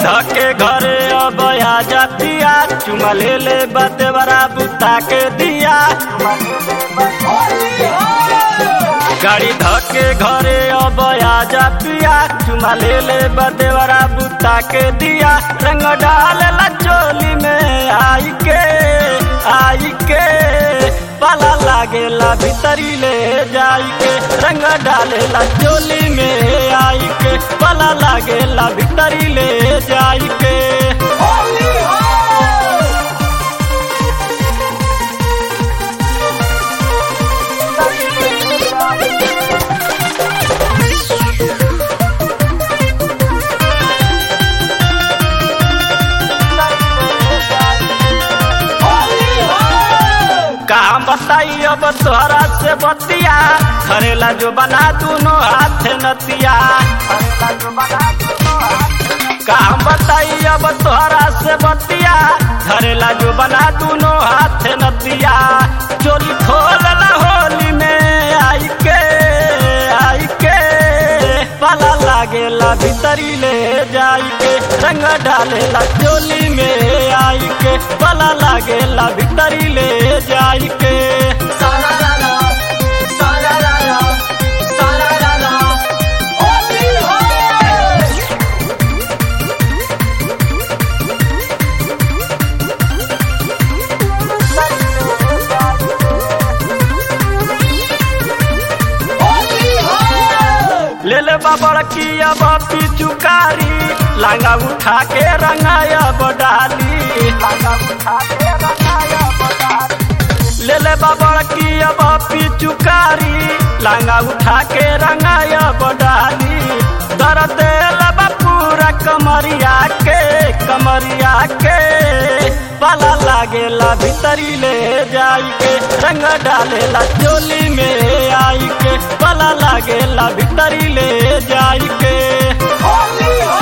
धके घरे अब आ जातिया चुमा ले ले बते बरा बुता के दिया गाड़ी धके घरे अब आ जातिया चुमा ले ले बते बरा बुता के दिया रंग डाल ला चोली में आई के आई के पाला लागेला भीतरी ले जाई के रंग डालेला चोली में आई के पाला लागेला भीतरी ले जाई के काम बताई अब तोहरा से बतिया घरेला जो बना दोनों हाथ नतिया काम बताई अब तोहरा से बतिया घरेला जो बना दोनों हाथ नतिया चोली खोलला होली में आई के आई के पाला लागेला भीतरी ले जाई के रंग डालेला चोली में आई के पाला लागेला भीतरी ले जाई के सारा लाला सारा लाला सारा लाला होली हो होली हो ले ले बाबड़ की अब पिचुकारी लांगा उठा के रंगाया बडाली ले ले बाबड़ की अब पिचुकारी लांगा उठा के रंगाया बडाली दर्द लब पूरा कमरिया के कमरिया के पाला लागेला भीतरी ले जाई के रंग डालेला चोली में आई के पाला लागेला भीतरी ले जाई के होली हो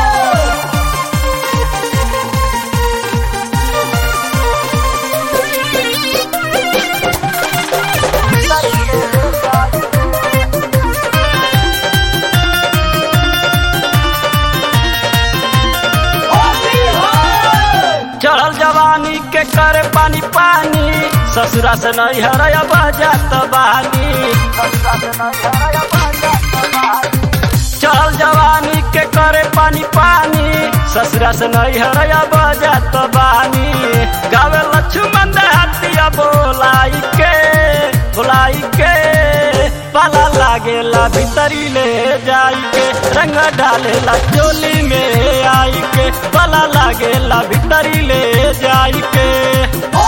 होली हो चढ़ल जवानी के करे पानी पानी ससुरा से नहीं हरया बजात बानी चढ़ल जवानी के करे पानी पानी ससुरा से नहीं हरया बजात बानी गावे लक्ष्मण हतिया बोलाई के बोलाई के पाला लागेला भीतरी ले जाई के रंग डालेला चोली में आई के पाला लागेला भीतरी ले जाई के